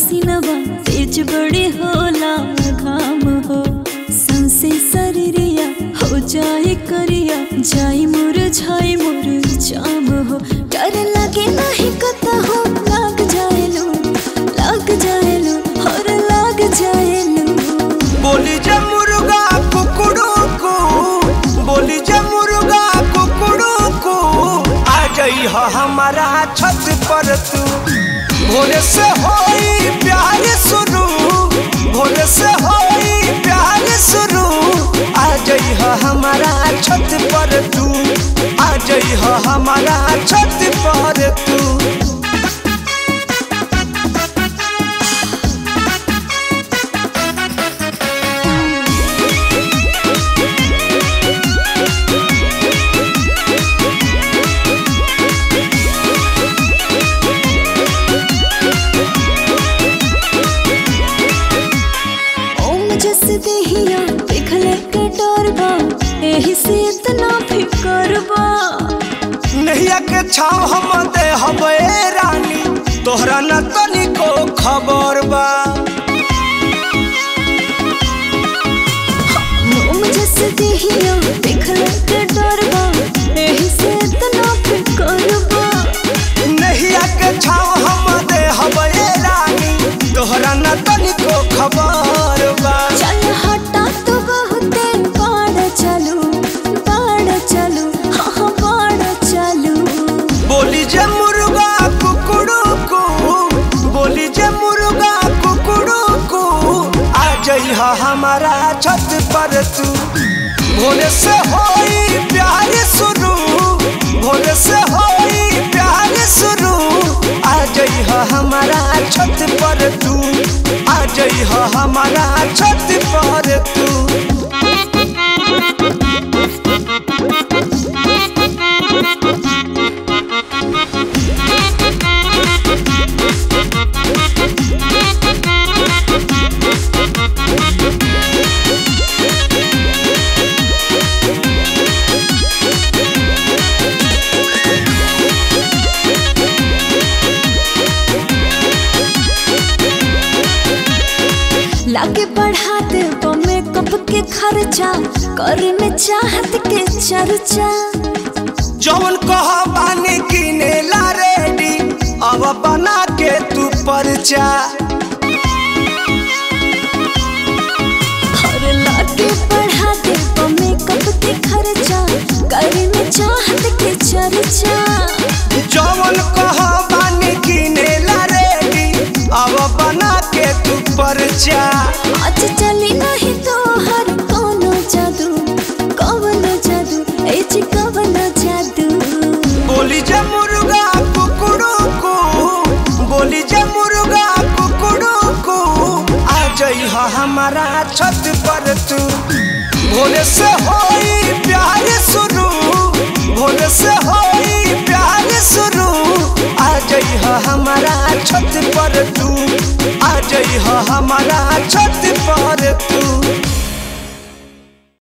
पसीनवा तेज बड़ी होला घाम हो सांसे शरीरिया हो जाए करिया जाई मोर झाई मोर जाम हो डर लगे नहीं कता हो लाग जाएलू लाग जाएलू और लाग जाएलू बोली जे मुर्गा कुकड़ू को बोली जे मुर्गा कुकड़ू को आ जाई ह हमारा छत पर तू भोरे से होई प्यार शुरू भोरे से होई प्यार शुरू आ जाई ह हमारा छत पर तू आ जाई ह हमारा छत पर तू ओम जस देहिया देखले के डर बा एही से इतना फिकर बा नैया के छाव हम दे हबे रानी तोहरा न तनिको खबर बा ओम जस देहिया देखले के डर बा एही से इतना फिकर बा नैया के छाव हम दे हबे रानी तोहरा न तनिको खबर बा चल हटा तो बहुते बाड़ चलू बाड़ चलू हाँ हाँ बाड़ चलू बोली जे मुर्गा कुकड़ू को बोली जे मुर्गा कुकड़ू को आ जाई ह हमारा छत पर तू भोरे से होई प्यार शुरू भोरे से होई प्यार शुरू आ जाई ह हमारा छत पर तू आ जाई ह हमारा छत पर तू लागे बढ़ा दे मेकअप के खर्चा करे में चाहत के चर्चा जौन कह बानी किने ला रेडी अब बना के तू परचा और लागे बढ़ा दे मेकअप के खर्चा करे में चाहत के चर्चा जौन कह बानी किने ला रेडी अब बना के तू परचा आज चली नहीं तो हर कोनो जादू कवनो जादू ए जी कवनो जादू बोली जे मुर्गा कुकड़ू को बोली जे मुर्गा कुकड़ू को आ जाई ह हमारा छत पर तू भोरे से होई प्यार शुरू भोरे से होई प्यार शुरू आ जाई ह हमारा छत पर तू आ जाई ह हमारा छत पर तू